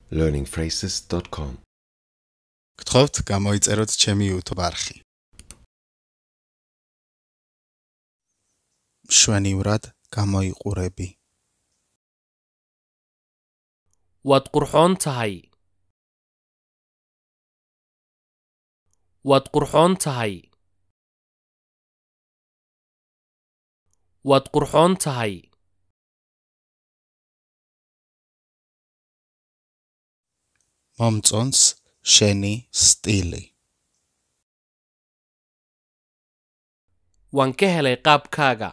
learningphrases.com გთხოვთ გამოიწეროთ ჩემი YouTube არხი. მშვენივრად გამოიყურები. waad qurxoon tahay waad qurxoon tahay waad qurxoon tahay მომწონს შენი სტილი. waan ka helay qaabkaaga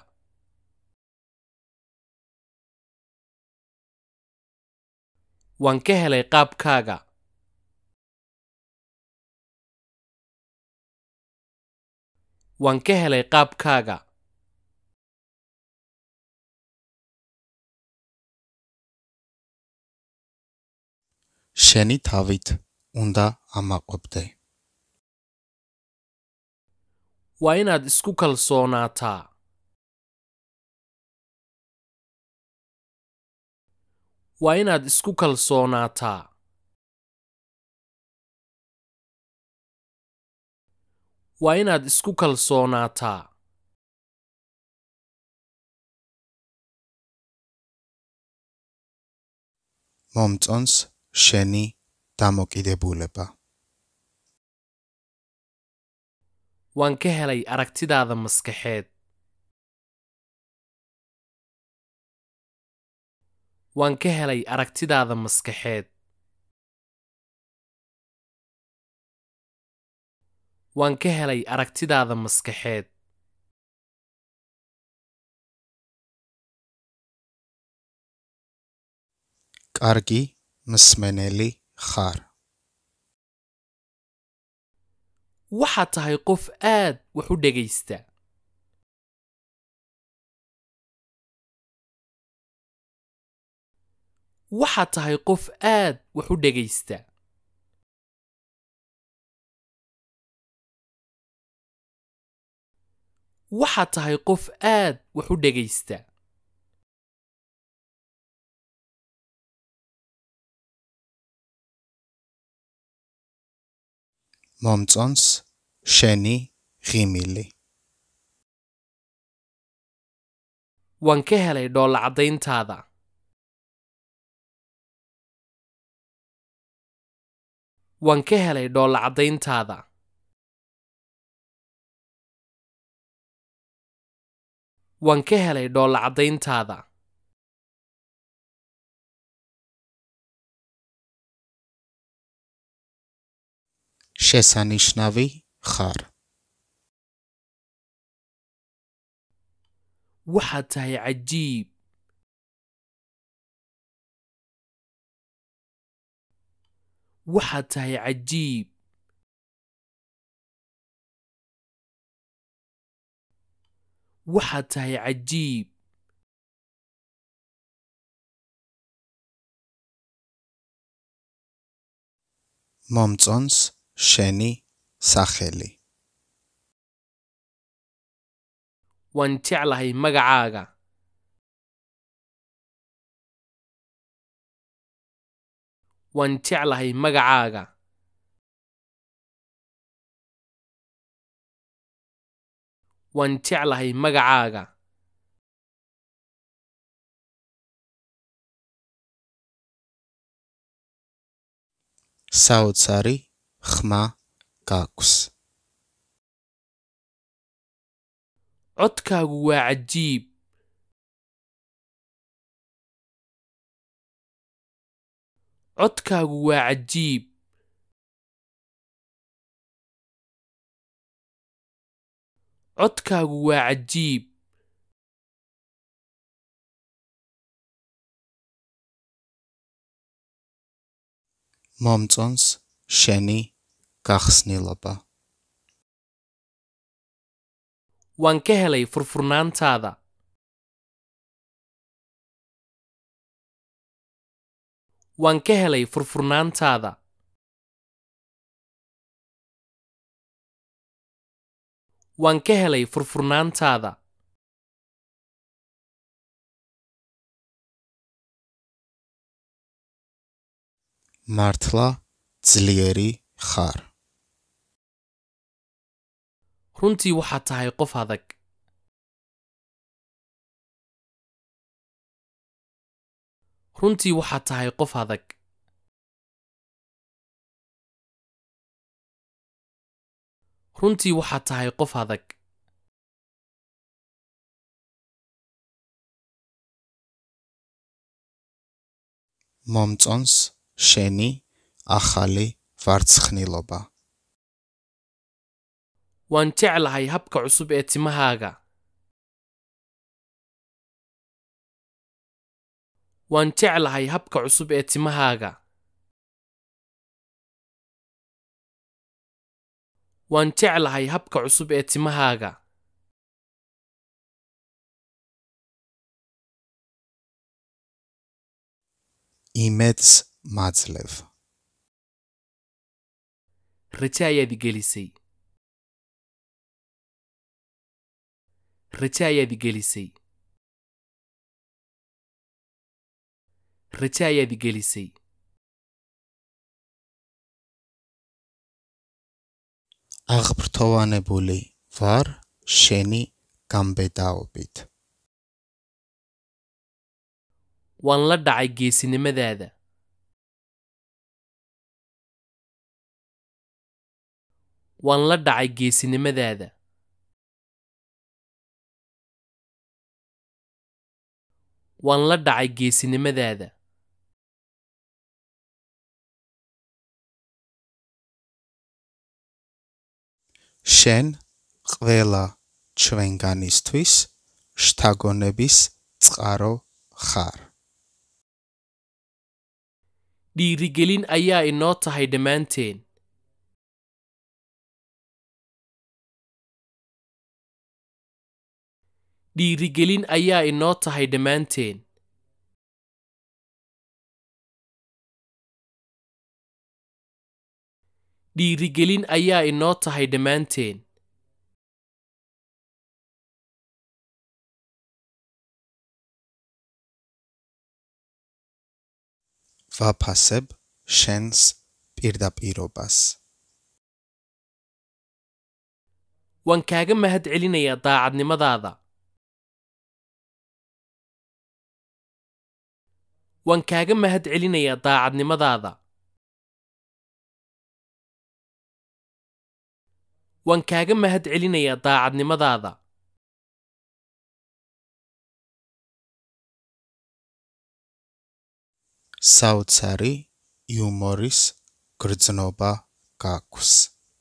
waan ka helay qaabkaaga waan ka helay qaabkaaga შენი თავით უნდა ამაყობდე. waa inaad isku kalsoonaataa waa inaad isku kalsoonaataa waa inaad isku kalsoonaataa მომწონს შენი დამოკიდებულება. waan ka helay aragtidaada maskaxeed waan ka helay aragtidaada maskaxeed waan ka helay aragtidaada maskaxeed კარგი მსმენელი ხარ. waxaad tahay qof aad wax u dhegaysta waxaad tahay qof aad wax u dhegaysta waxaad tahay qof aad wax u dhegaysta მომწონს შენი ღიმილი. waan ka helay dhoolla caddayntaada waan ka helay dhoolla caddayntaada waan ka helay dhoolla caddayntaada შესანიშნავი ხარ. waxaad tahay cajiib waxaad tahay cajiib waxaad tahay cajiib მომწონს შენი სახელი. waan jeclahay magacaaga waan jeclahay magacaaga waan jeclahay magacaaga საოცარი ხმა გაქვს. codkaagu waa cajiib codkaagu waa cajiib codkaagu waa cajiib მომწონს შენი გახსნილობა. waan ka helay furfurnaantaada waan ka helay furfurnaantaada waan ka helay furfurnaantaada მართლა ძლიერი ხარ runtii waxaad tahay qof adag runtii waxaad tahay qof adag runtii waxaad tahay qof adag მომწონს შენი ახალი ვარცხნილობა waan jeclahay habka cusub ee timahaaga waan jeclahay habka cusub ee timahaaga waan jeclahay habka cusub ee timahaaga იმედს მაძლევ raje ayaad igelisay raje ayaad igelisay raje ayaad igelisay აღბრთოვანებული ვარ შენი გამბედაობით waan la dhacay geesinimadaada waan la dhacay geesinimadaada waan la dhacay geesinimadaada შენ ყველა ჩვენგანისთვის შთაგონების წყარო ხარ dhiirigelin ayaa inoo tahay dhammaanteen dhiirigelin ayaa inoo tahay dhammaanteen dhiirigelin ayaa inoo tahay dhammaanteen ვაფასებ შენს პირდაპირობას waan kaaga mahad celinayaa daacadnimadaada waan kaaga mahad celinayaa daacadnimadaada waan kaaga mahad celinayaa daacadnimadaada საოცარი იუმორის გრძნობა გაქვს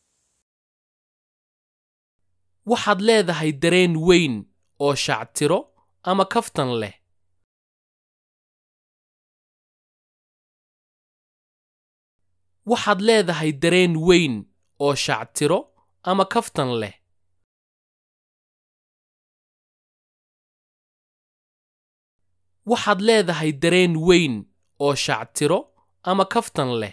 waxaad leedahay dareen weyn oo shactiro ama kaftan leh waxaad leedahay dareen weyn oo shactiro ama kaftan leh waxaad leedahay dareen weyn oo shactiro ama kaftan leh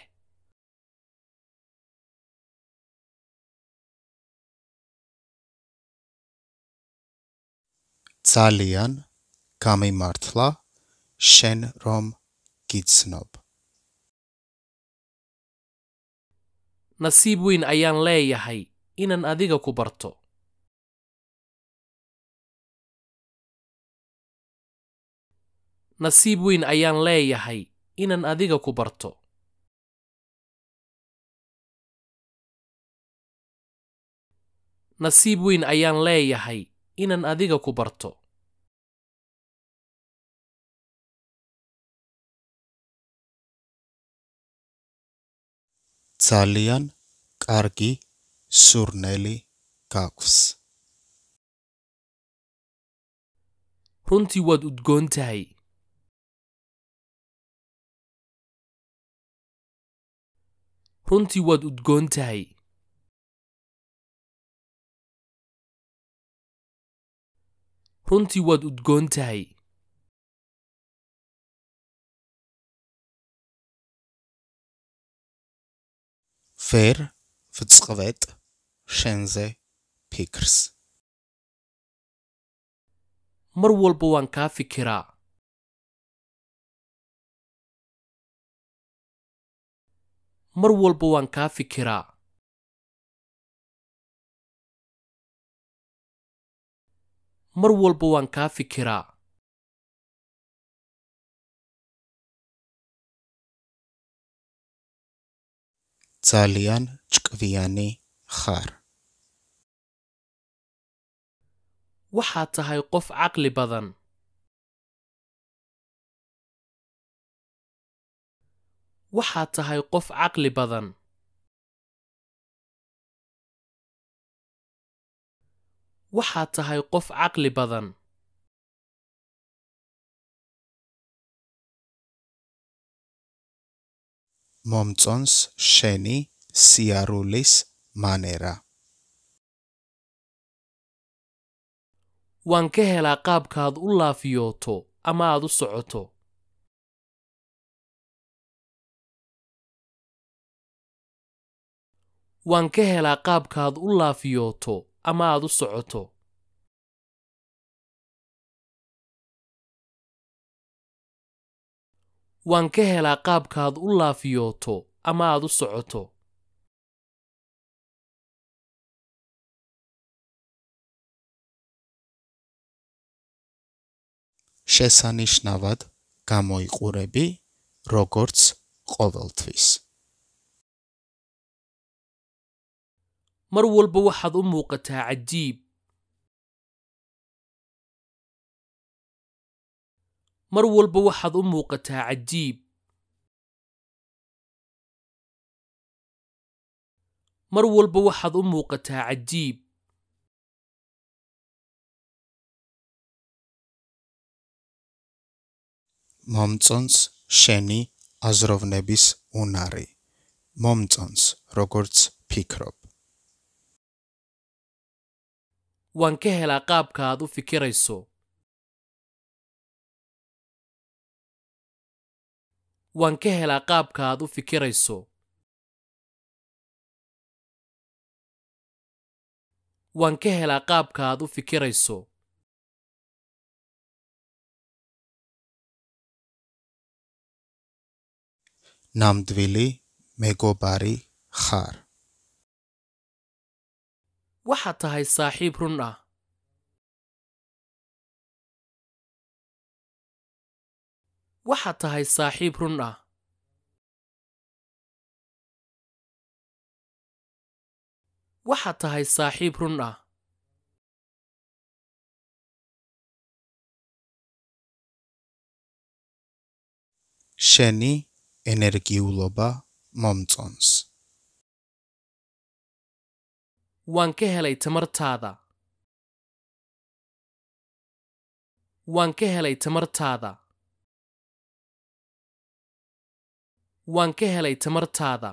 ძალიან გამიმართლა შენ რომ გიცნობ nasiib weyn ayaan leeyahay inaan adiga ku barto nasiib weyn ayaan leeyahay inaan adiga ku barto nasiib weyn ayaan leeyahay inaan adiga ku barto ძალიან კარგი სურნელი გაქვს runtii waad udgoon tahay runtii waad udgoon tahay runtii waad udgoon tahay ვერ ვწყვეტ შენზე ფიქრს mar walba waan kaa fikiraa mar walba waan kaa fikiraa mar walba waan kaa fikiraa ძალიან ჭკვიანი ხარ waxaad tahay qof caqli badan waxaad tahay qof caqli badan waxaad tahay qof caqli badan მომწონს შენი სიარულის მანერა waan ka helaa qaabkaad u laafiyooto ama aad u socoto waan ka helaa qaabkaad u laafiyooto ama aad u socoto waan ka helaa qaabkaad u laafiyooto ama aad u socoto შესანიშნავად გამოიყურები როგორც ყოველთვის mar walba waxaad u muuqataa cajiib mar walba waxaad u muuqataa cajiib mar walba waxaad u muuqataa cajiib მომწონს შენი აზროვნების უნარი მომწონს როგორც ფიქრობ waan ka helaa qaabka aad u fikirayso waan ka helaa qaabka aad u fikirayso waan ka helaa qaabka aad u fikirayso ნამდვილი მეგობარი ხარ waxaad tahay saaxiib run ah waxaad tahay saaxiib run ah waxaad tahay saaxiib run ah შენი ენერგიულობა მომწონს waan ka helay tamartaada waan ka helay tamartaada waan ka helay tamartaada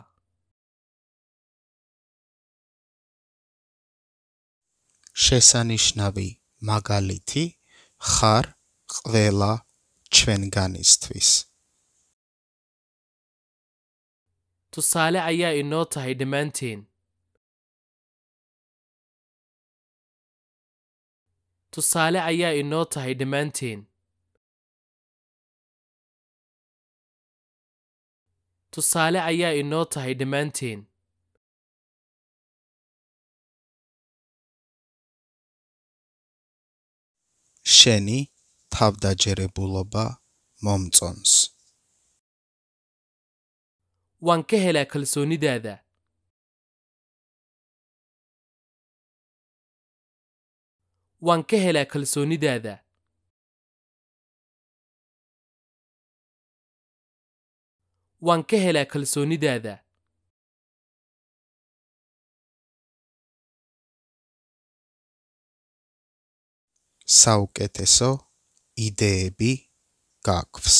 შესანიშნავი მაგალითი ხარ ყველა ჩვენგანისთვის tusaale ayaa inoo tahay dhammaanteen tusaale ayaa inoo tahay dhammaanteen tusaale ayaa inoo tahay dhammaanteen შენი თავდაჯერებულობა მომწონს waan ka helaa kalsoonidaada waan ka helaa kalsoonidaada waan ka helaa kalsoonidaada საუკეთესო იდეები გაგვს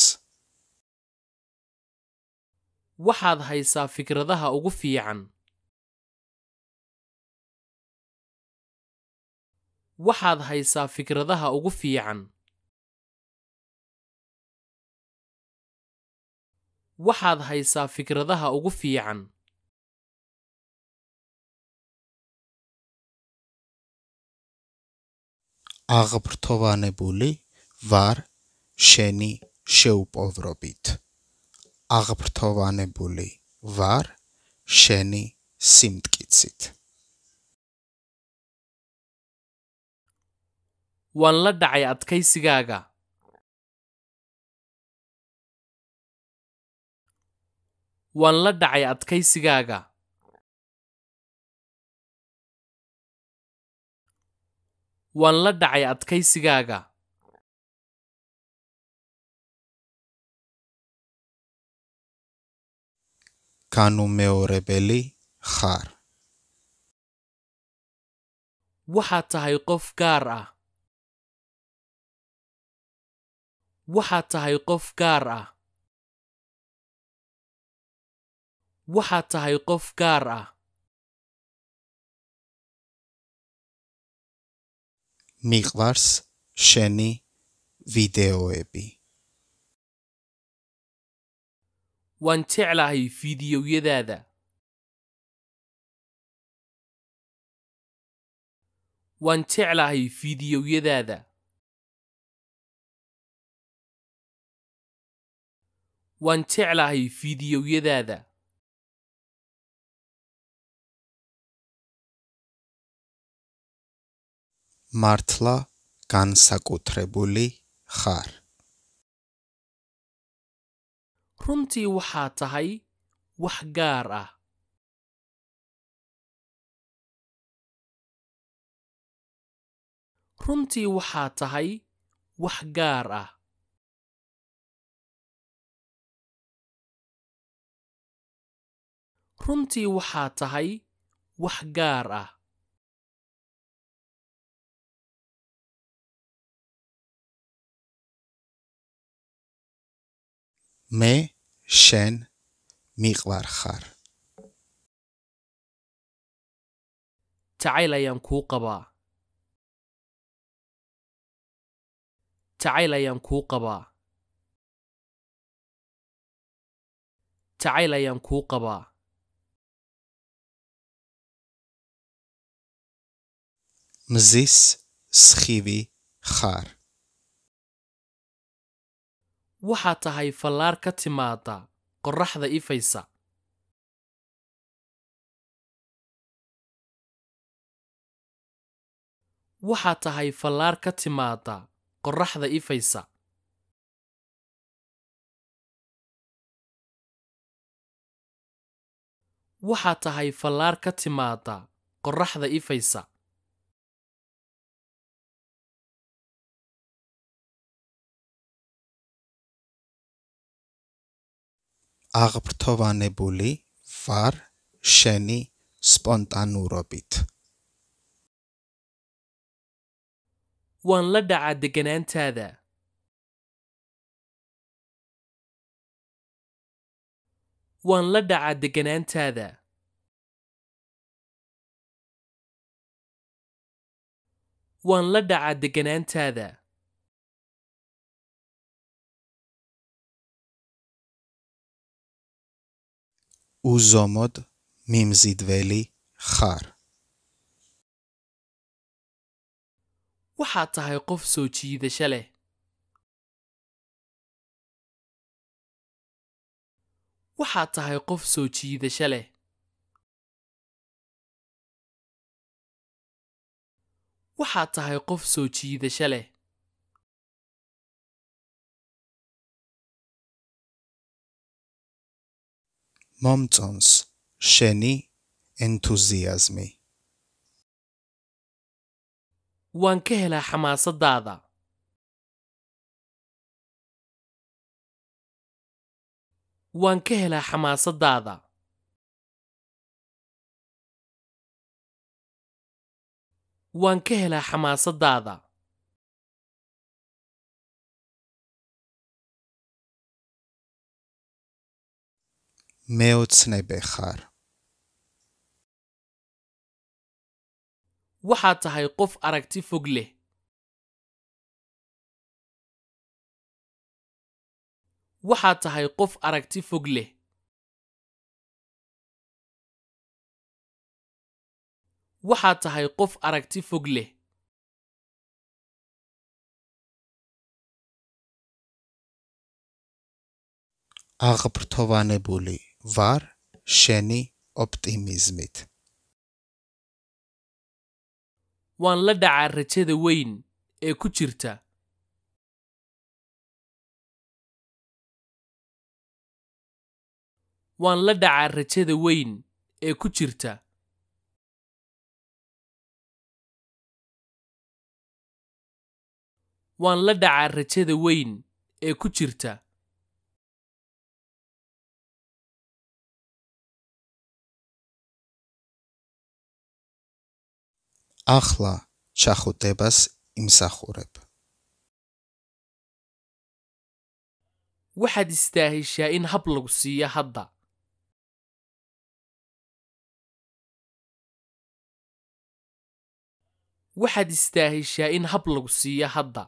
waxaad haysaa fikradaha ugu fiican waxaad haysaa fikradaha ugu fiican waxaad haysaa fikradaha ugu fiican აღბრთოვანებული ვარ შენი შეუპოვრობით აღბრთოვანებული ვარ შენი სიმტკიცით waan la dhacay adkaysigaaga waan la dhacay adkaysigaaga waan la dhacay adkaysigaaga განუმეორებელი ხარ waxaad tahay qof gaar ah waxaad tahay qof gaar ah waxaad tahay qof gaar ah მიყვარს შენი ვიდეოები waan jeclahay fiidiyowyadaada waan jeclahay fiidiyowyadaada waan jeclahay fiidiyowyadaada მართლა განსაკუთრებული ხარ runtii waxaa tahay wax gaar ah runtii waxaa tahay wax gaar ah runtii waxaa tahay wax gaar ah მე შენ მიყვარ ხარ jacayl ayaan kuu qabaa jacayl ayaan kuu qabaa jacayl ayaan kuu qabaa მზის სხივი ხარ waxaad tahay fallaar ka timaada qorraxda ifaysa waxaad tahay fallaar ka timaada qorraxda ifaysa waxaad tahay fallaar ka timaada qorraxda ifaysa აღფრთოვანებული ვარ შენი სპონტანურობით waan la dhacaa degganaantaada waan la dhacaa degganaantaada waan la dhacaa degganaantaada უზომოდ მიმზიდველი ხარ waxaad tahay qof soo jiidasho leh waxaad tahay qof soo jiidasho leh waxaad tahay qof soo jiidasho leh მომწონს შენი ენთუზიაზმი waan ka helaa xamaasadaada waan ka helaa xamaasadaada waan ka helaa xamaasadaada მეოცნებე ხარ waxaad tahay qof aragti fog leh waxaad tahay qof aragti fog leh waxaad tahay qof aragti fog leh აღფრთოვანებული ვარ შენი ოპტიმიზმით. waan la dhacaa rajada weyn ee ku jirta waan la dhacaa rajada weyn ee ku jirta waan la dhacaa rajada weyn ee ku jirta ახლა ჩახუტებას იმსახურებ. waxaad istaahishaa in hab lagu siiyo hadda waxaad istaahishaa in hab lagu siiyo hadda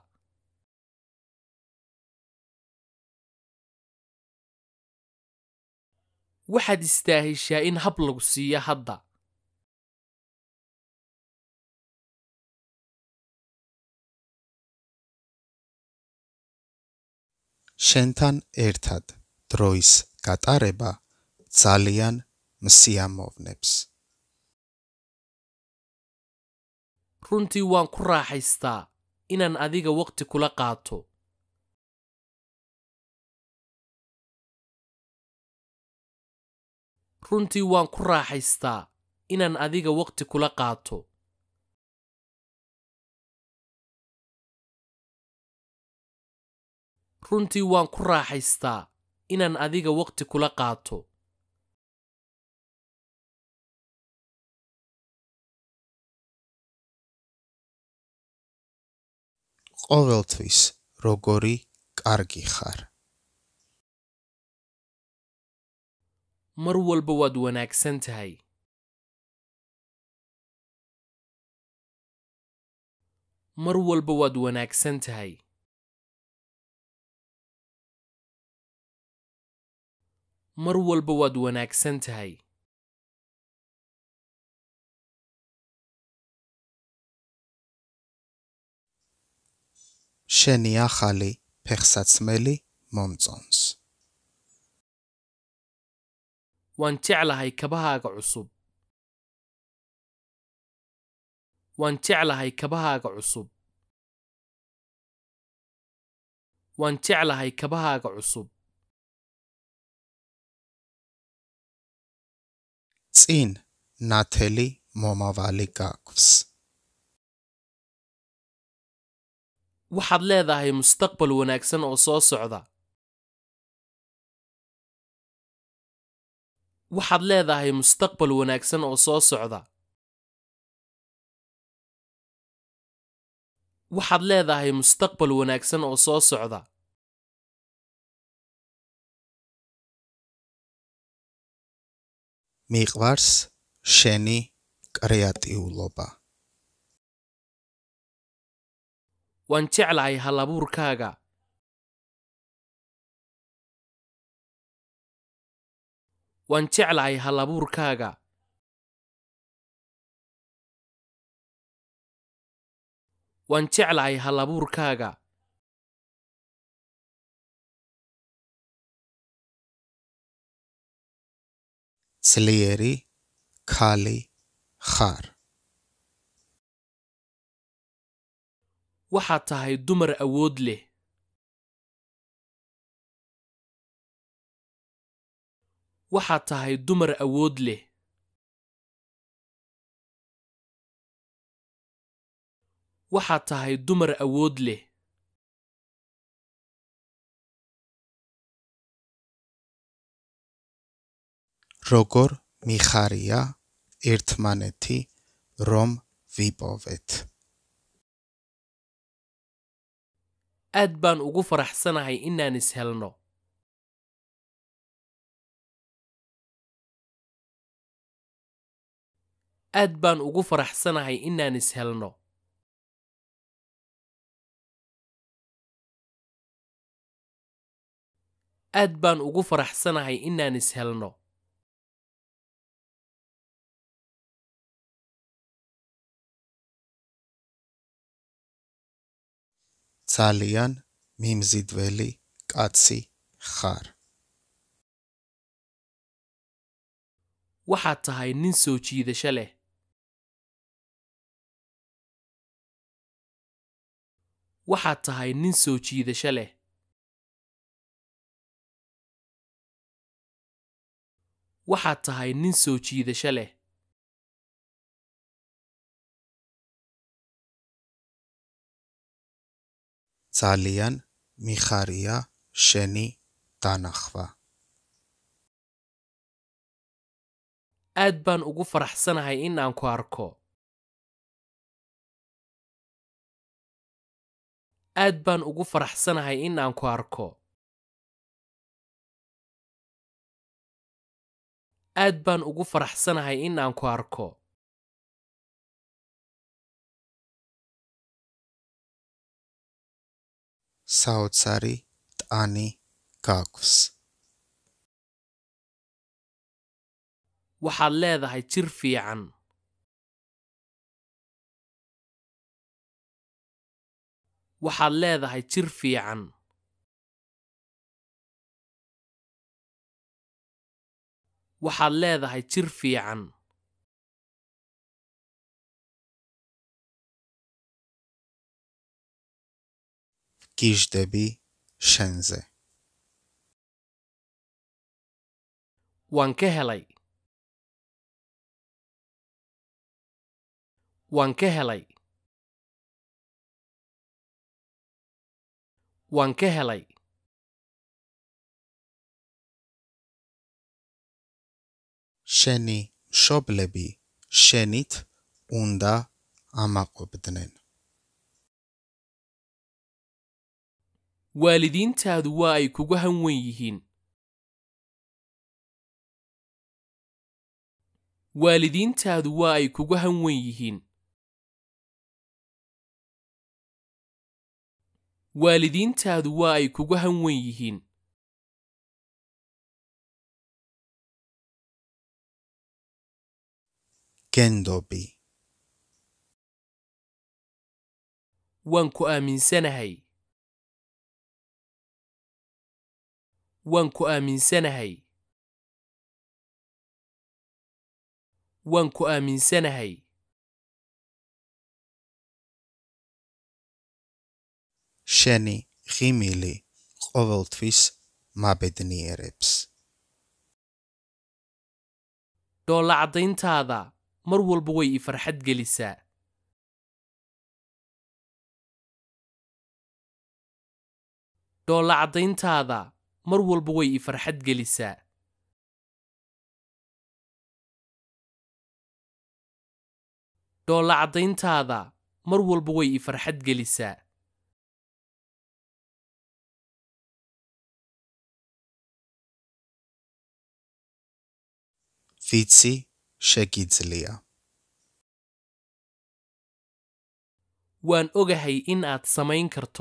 waxaad istaahishaa in hab lagu siiyo hadda შენთან ერთად დროის გატარება ძალიან მსიამოვნებს. runtii waan ku raaxaystaa inaan adiga waqti kula qaato runtii waan ku raaxaystaa inaan adiga waqti kula qaato runtii waan ku raaxaystaa inaan adiga waqti kula qaato ყოველთვის როგორი კარგი ხარ. mar walba waad wanaagsan tahay mar walba waad wanaagsan tahay mar walba waad wanaagsan tahay შენი ახალი ფეხსაცმელი მომწონს. waan jeclahay kabahaaga cusub waan jeclahay kabahaaga cusub waan jeclahay kabahaaga cusub წინ ნათელი მომავალი გაქვს. waxaad leedahay mustaqbal wanaagsan oo soo socda waxaad leedahay mustaqbal wanaagsan oo soo socda waxaad leedahay mustaqbal wanaagsan oo soo socda მიყვარს შენი კრეატიულობა. waan jeclahay halabuurkaaga waan jeclahay halabuurkaaga waan jeclahay halabuurkaaga ძლიერი ქალი ხარ. waxaad tahay dumar awood leh waxaad tahay dumar awood leh waxaad tahay dumar awood leh როგორ მიხარია ერთმანეთი რომ ვიპოვეთ. aad baan ugu faraxsanahay inaan is helno aad baan ugu faraxsanahay inaan is helno aad baan ugu faraxsanahay inaan is helno ძალიან მიმზიდველი კაცი ხარ. waxaad tahay nin soo jiidasho leh waxaad tahay nin soo jiidasho leh waxaad tahay nin soo jiidasho leh ძალიან მიხარია შენი დანახვა. aad baan ugu faraxsanahay in aan ku arko aad baan ugu faraxsanahay in aan ku arko aad baan ugu faraxsanahay in aan ku arko საოცარი ტანი გაქვს. waxaad leedahay jir fiican waxaad leedahay jir fiican waxaad leedahay jir fiican გიჟდები შენზე. waan ka helay waan ka helay waan ka helay შენი მშობლები შენით უნდა ამაყობდნენ. waalidiintaadu waa ay kugu hanwen yihiin waalidiintaadu waa ay kugu hanwen yihiin waalidiintaadu waa ay kugu hanwen yihiin გენდობი waan ku aaminsanahay waan ku aaminsanahay waan ku aaminsanahay შენი ღიმილი ყოველთვის მაბედნიერებს. dhoolla caddayntaada mar walba way i farxad gelisaa dhoolla caddayntaada mar walba way i farxad gelisaa dhoolla caddayntaada mar walba way i farxad gelisaa ვიცი შეგიძლია. waan ogahay in aad samayn karto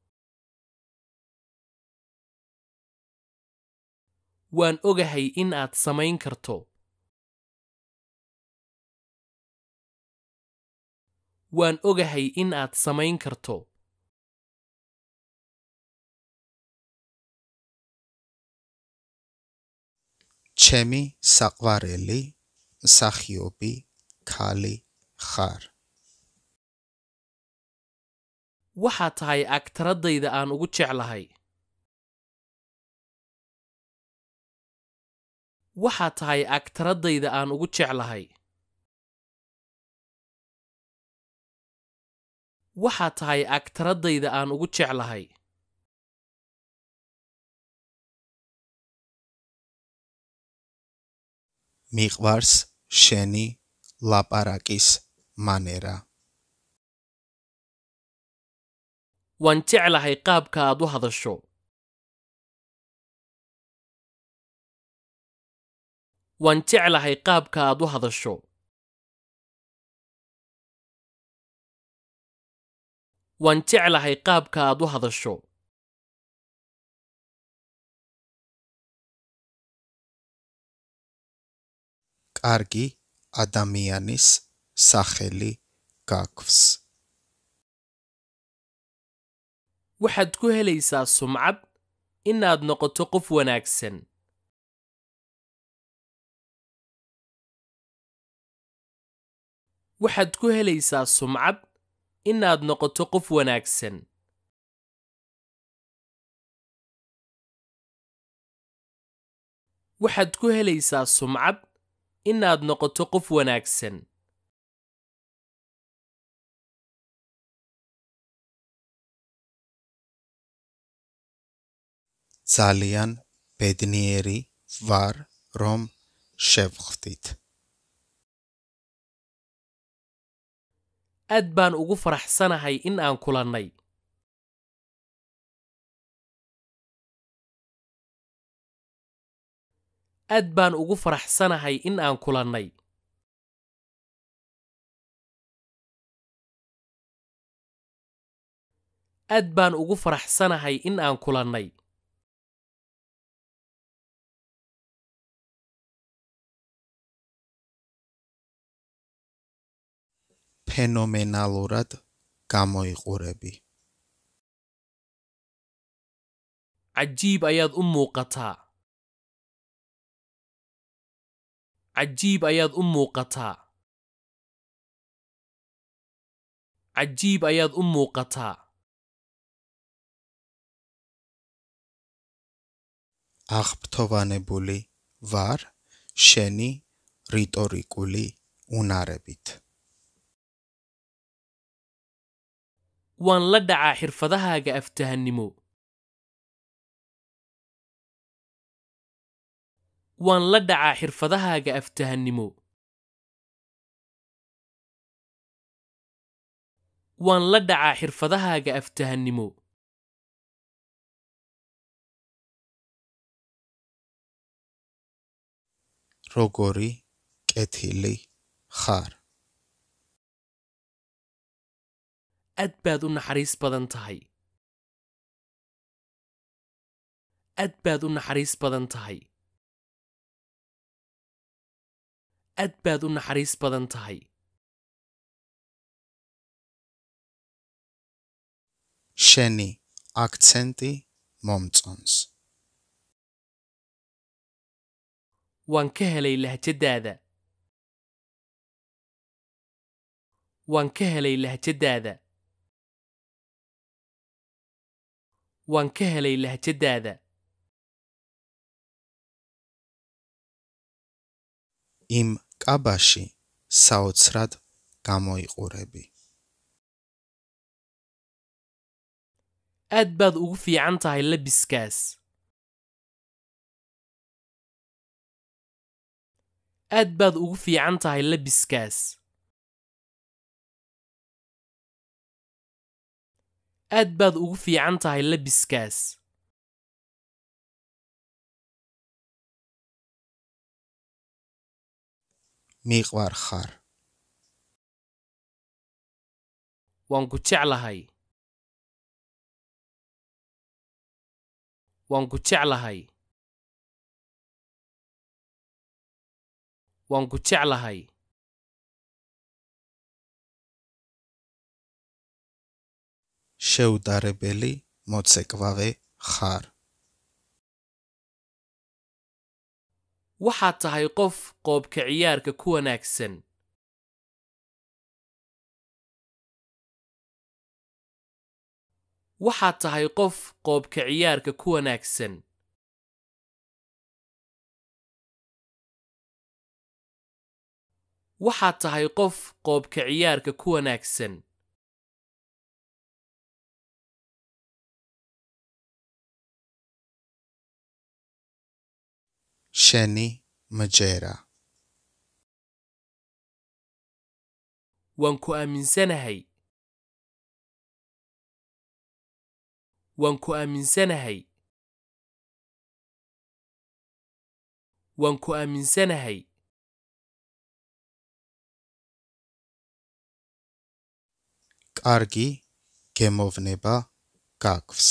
waan ogahay in aad samayn karto waan ogahay in aad samayn karto ჩემი საყვარელი მსახიობი ქალი ხარ. waxaad tahay agtaradayda aan ugu jeclahay waxaad tahay agtaradayda aan ugu jeclahay waxaad tahay agtaradayda aan ugu jeclahay მიყვარს შენი ლაპარაკის მანერა. waan jeclahay qaabka aad u hadasho waan jeclahay qaabka aad u hadasho waan jeclahay qaabka aad u hadasho კარგი ადამიანის სახელი გაქვს. waxaad ku helaysaa sumcad inaad noqoto qof wanaagsan waxaad ku helaysaa sumcad inaad noqoto qof wanaagsan waxaad ku helaysaa sumcad inaad noqoto qof wanaagsan ძალიან ბედნიერი ვარ რომ შევხვდით aad baan ugu faraxsanahay in aan kulannay aad baan ugu faraxsanahay in aan kulannay aad baan ugu faraxsanahay in aan kulannay ფენომენალურად გამოიყურები cajiib ayaad u muuqataa cajiib ayaad u muuqataa cajiib ayaad u muuqataa აღფრთოვანებული ვარ შენი რიტორიკული უნარებით waan la dhacaa xirfadahaaga aftahannimo waan la dhacaa xirfadahaaga aftahannimo waan la dhacaa xirfadahaaga aftahannimo როგორი კეთილი ხარ aad baad u naxariis badan tahay aad baad u naxariis badan tahay aad baad u naxariis badan tahay შენი აქცენტი მომწონს waan ka helay lahjadaada waan ka helay lahjadaada waan ka helay lahjadaada იმ კაბაში საოცრად გამოიყურები aad baad ugu fiican tahay labiskaas aad baad ugu fiican tahay labiskaas aad baad ugu fiican tahay labiskaas მიყვარ ხარ waan ku jeclahay waan ku jeclahay waan ku jeclahay შეუდარებელი მოცეკვავე ხარ waxaad tahay qof qoobka ciyaarka ku wanaagsan waxaad tahay qof qoobka ciyaarka ku wanaagsan waxaad tahay qof qoobka ciyaarka ku wanaagsan შენი მჯერა waan ku aaminsanahay waan ku aaminsanahay waan ku aaminsanahay კარგი გემოვნება გაქვს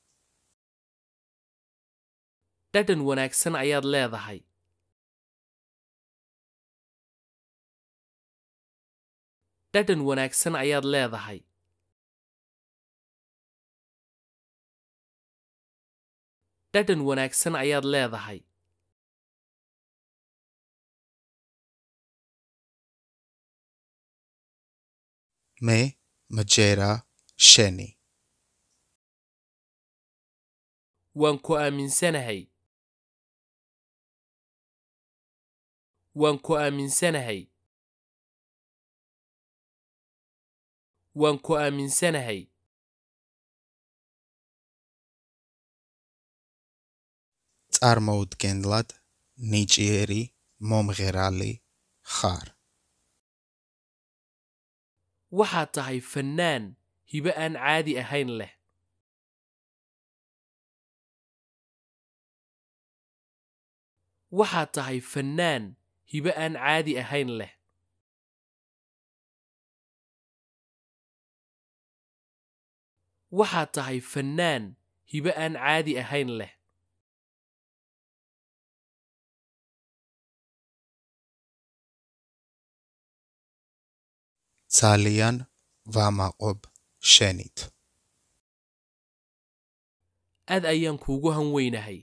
dhadhan wanaagsan ayaad leedahay dhadhan wanaagsan ayaad leedahay dhadhan wanaagsan ayaad leedahay მე მჯერა შენი waan ku aaminsanahay waan ku aaminsanahay waan ku aaminsanahay წარმოუდგენლად ნიჭიერი მომღერალი ხარ waxaad tahay fannaan hibe aan caadi ahayn leh waxaad tahay fannaan hibe aan caadi ahayn leh waxaad tahay fannaan hibe aan caadi ahayn leh ძალიან ვამაყობ შენით aad ayaan kuugu han weynahay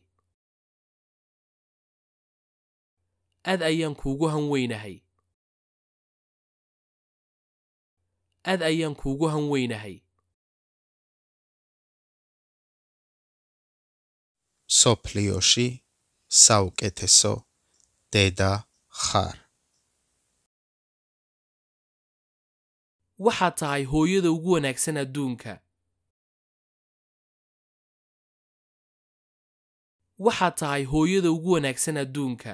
aad ayaan kuugu han weynahay aad ayaan kuugu han weynahay სოფლიოში საუკეთესო დედა ხარ waxaad tahay hooyada ugu wanaagsan adduunka waxaad tahay hooyada ugu wanaagsan adduunka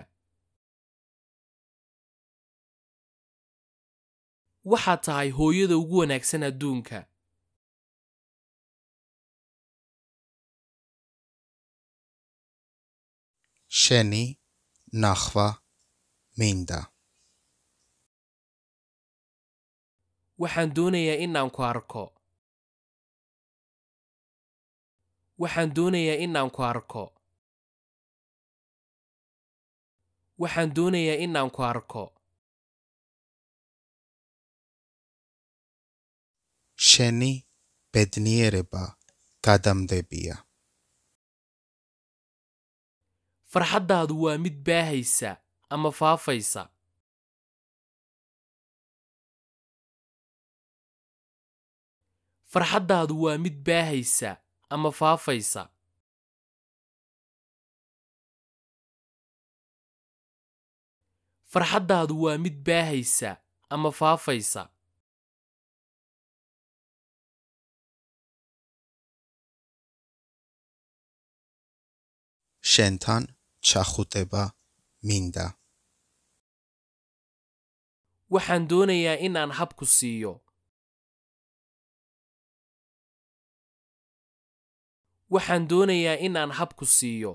waxaad tahay hooyada ugu wanaagsan adduunka შენი ნახვა მინდა waxaan doonayaa inaan ku arko waxaan doonayaa inaan ku arko waxaan doonayaa inaan ku arko შენი ბედნიერება გადამდებია farxaddaadu waa mid baahaysa ama faafaysa farxaddaadu waa mid baahaysa ama faafaysa farxaddaadu waa mid baahaysa ama faafaysa შენთან ჩახუტება მინდა waxaan doonayaa inaan habku siiyo waxaan doonayaa inaan habku siiyo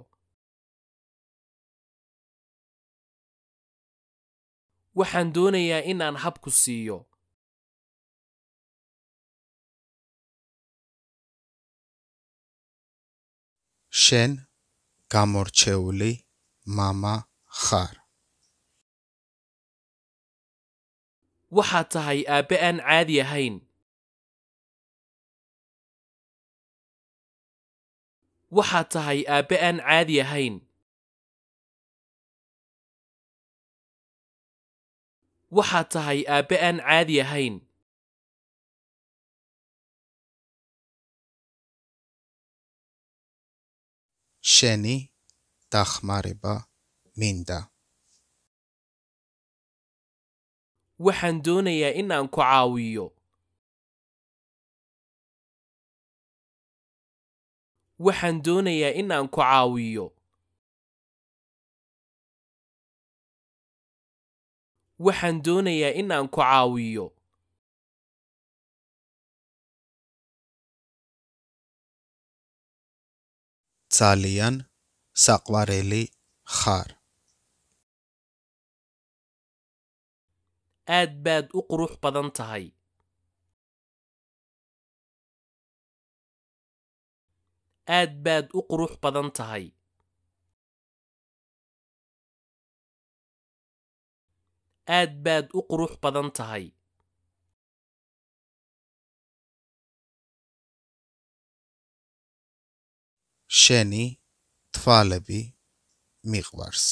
waxaan doonayaa inaan habku siiyo შენ გამორჩეული мама ხარ waxaad tahay aabbe aan caadi ahayn waxaad tahay aabbe aan caadi ahayn waxaad tahay aabbe aan caadi ahayn შენი დახმარება მინდა waxaan doonayaa inaan ku caawiyo waxaan doonayaa inaan ku caawiyo waxaan doonayaa inaan ku caawiyo ძალიან საყვარელი ხარ aad baad u qurux badan tahay aad baad u qurux badan tahay aad baad u qurux badan tahay შენი თვალები მიყვარს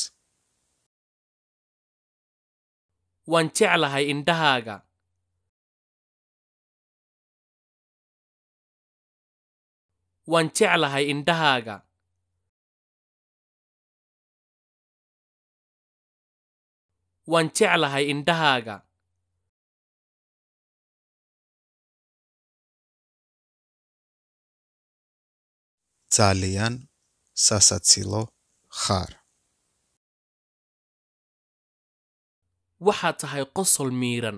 waan jeclahay indhahaaga waan jeclahay indhahaaga waan jeclahay indhahaaga ძალიან სასაცილო ხარ waxaad tahay qosol miiran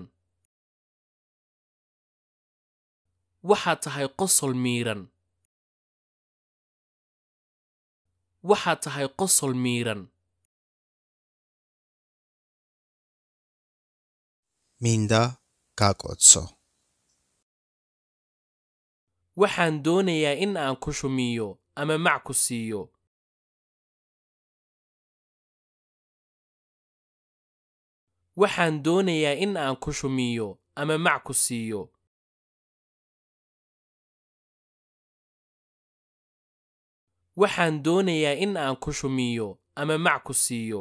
waxaad tahay qosol miiran waxaad tahay qosol miiran მინდა გაკოცო waxaan doonayaa in aan ku shumiyo ama mac ku siiyo waxaan doonayaa in aan ku shumiyo ama mac ku siiyo waxaan doonayaa in aan ku shumiyo ama mac ku siiyo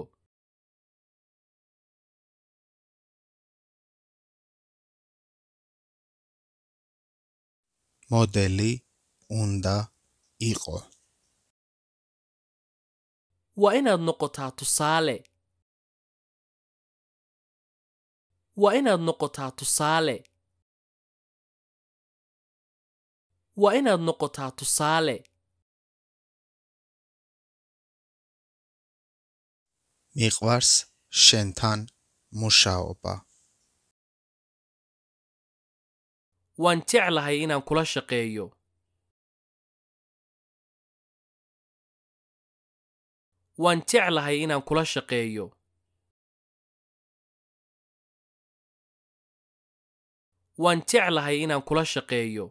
მოდელი უნდა იყო waa inaad noqotaa tusaale waa inaad noqotaa tusaale waa inaad noqotaa tusaale მიყვარს შენთან მუშაობა waan jeclahay inaan kula shaqeeyo waan jeclahay inaan kula shaqeeyo waan jeclahay inaan kula shaqeeyo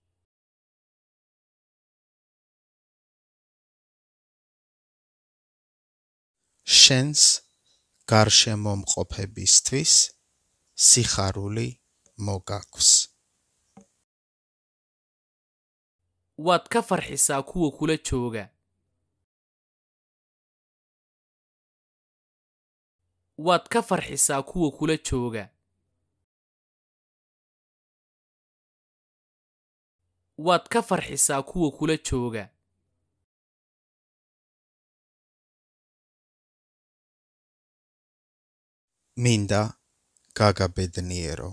შენს გარშემომყოფებისთვის სიხარული მოგაქვს waad ka farxisaa kuwa kula jooga waad ka farxisaa kuwa kula jooga waad ka farxisaa kuwa kula jooga მინდა გაგაბედნიერო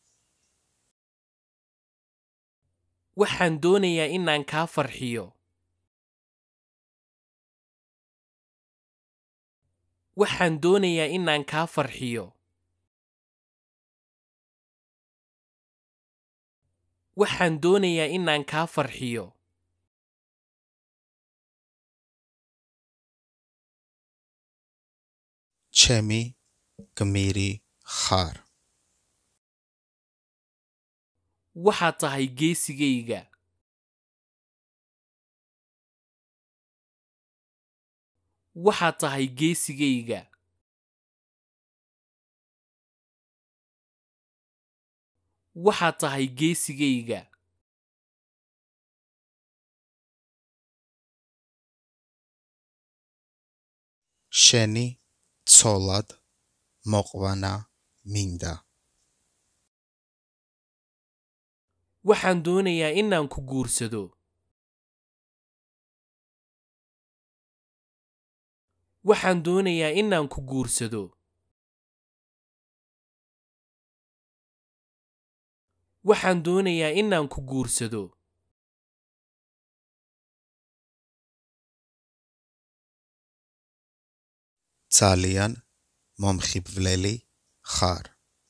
waxaan doonayaa inaan kaa farxiyo waxaan doonayaa inaan kaa farxiyo waxaan doonayaa inaan kaa farxiyo ჩემი გმირი ხარ waxaad tahay geesigayga waxaad tahay geesigayga waxaad tahay geesigayga შენი ცოლად მოყვანა მინდა waxaan doonayaa inaan ku guursado waxaan doonayaa inaan ku guursado waxaan doonayaa inaan ku guursado ძალიან მომხიბვლელი ხარ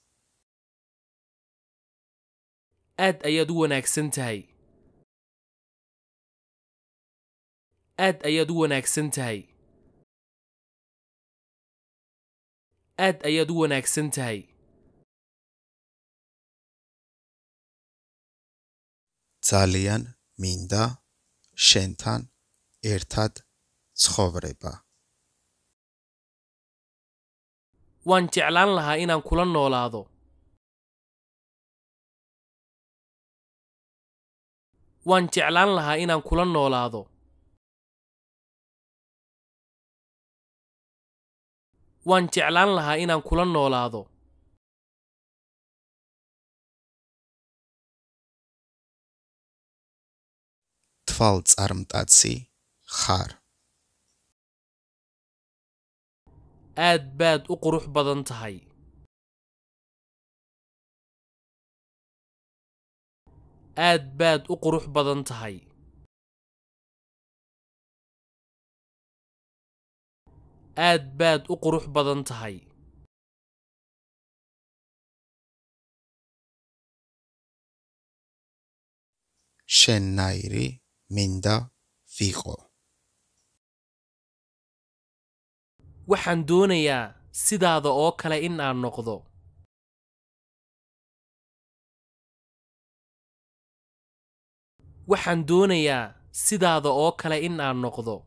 aad ayaad u wanaagsan tahay aad ayaad u wanaagsan tahay aad ayaad u wanaagsan tahay ძალიან მინდა შენთან ერთად ცხოვრება waan jeclaan lahaa inaan kula noolaado waan jeclaan lahaa inaan kula noolaado waan jeclaan lahaa inaan kula noolaado თვალწარმტაცი ხარ aad baad u qurux badan tahay aad baad u qurux badan tahay aad baad u qurux badan tahay შენნაირი მინდა ვიყო waxaan doonayaa sidaada oo kale in aan noqdo waxaan doonayaa sidaada oo kale in aan noqdo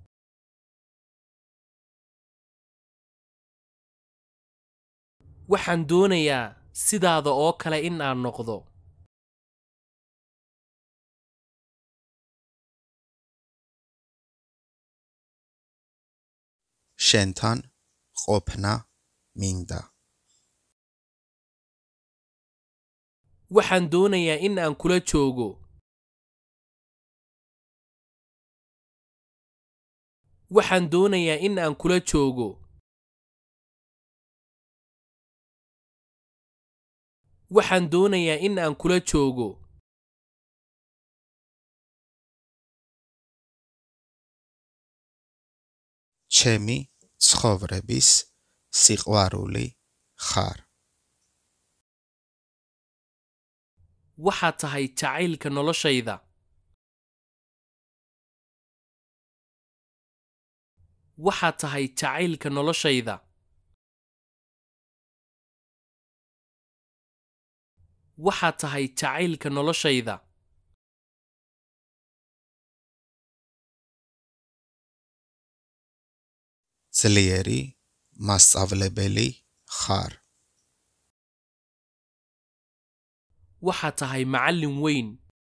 waxaan doonayaa sidaada oo kale in aan noqdo შენთან ყოფნა მინდა waxaan doonayaa in aan kula joogo waxaan doonayaa in aan kula joogo waxaan doonayaa in aan kula joogo ჩემი ცხოვრების სიყვარული ხარ waxaad tahay jacaylka noloshayda waxaad tahay jacaylka noloshayda waxaad tahay jacaylka noloshayda ძლიერი მასწავლებელი ხარ waxaad tahay macallin weyn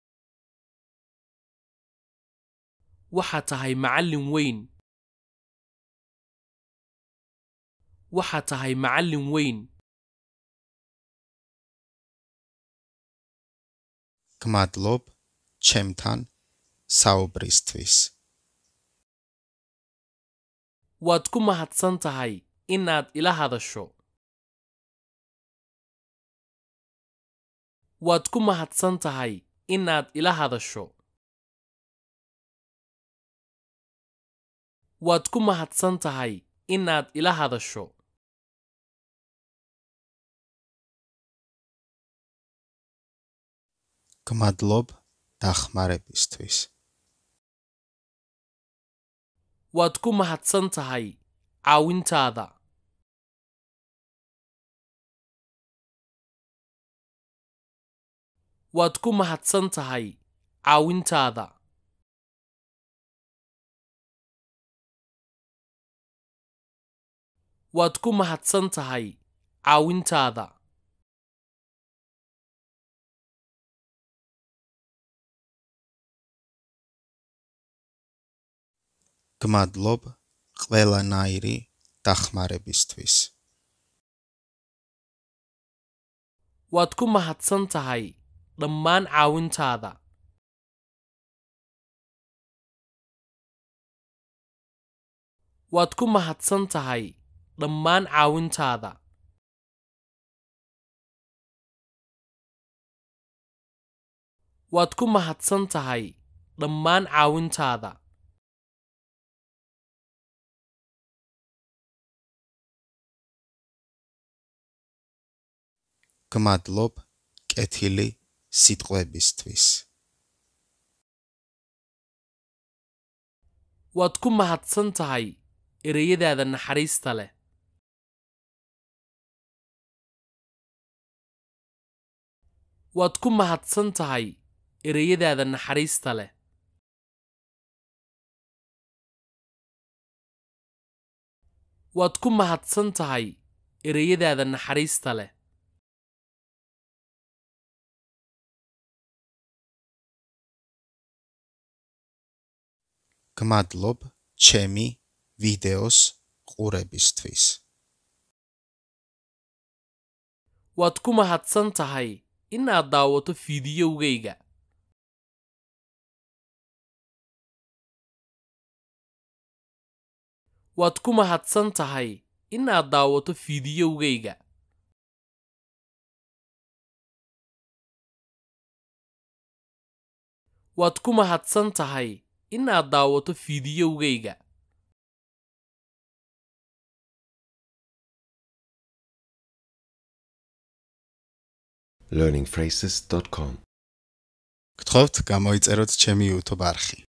waxaad tahay macallin weyn waxaad tahay macallin weyn გმადლობ ჩემთან საუბრისთვის waad ku mahadsan tahay inaad ila hadasho waad ku mahadsan tahay inaad ila hadasho waad ku mahadsan tahay inaad ila hadasho გმადლობ დახმარებისთვის waad ku mahadsan tahay caawintaada waad ku mahadsan tahay caawintaada waad ku mahadsan tahay caawintaada გმადლობ ყველანაირი დახმარებისთვის waad ku mahadsan tahay dhammaan caawintaada waad ku mahadsan tahay dhammaan caawintaada waad ku mahadsan tahay dhammaan caawintaada გმადლობ კეთილი სიტყვებისთვის waad ku mahadsan tahay ereyadaada naxariista leh waad ku mahadsan tahay ereyadaada naxariista leh waad ku mahadsan tahay ereyadaada naxariista leh გმადლობ ჩემი ვიდეოს ყურებისთვის waad ku mahadsan tahay inaad daawato fiidiyowgayga waad ku mahadsan tahay inaad daawato fiidiyowgayga waad ku mahadsan tahay inaad daawato fiidiyowgayga learningphrases.com გთხოვთ გამოიწეროთ ჩემი YouTube არხი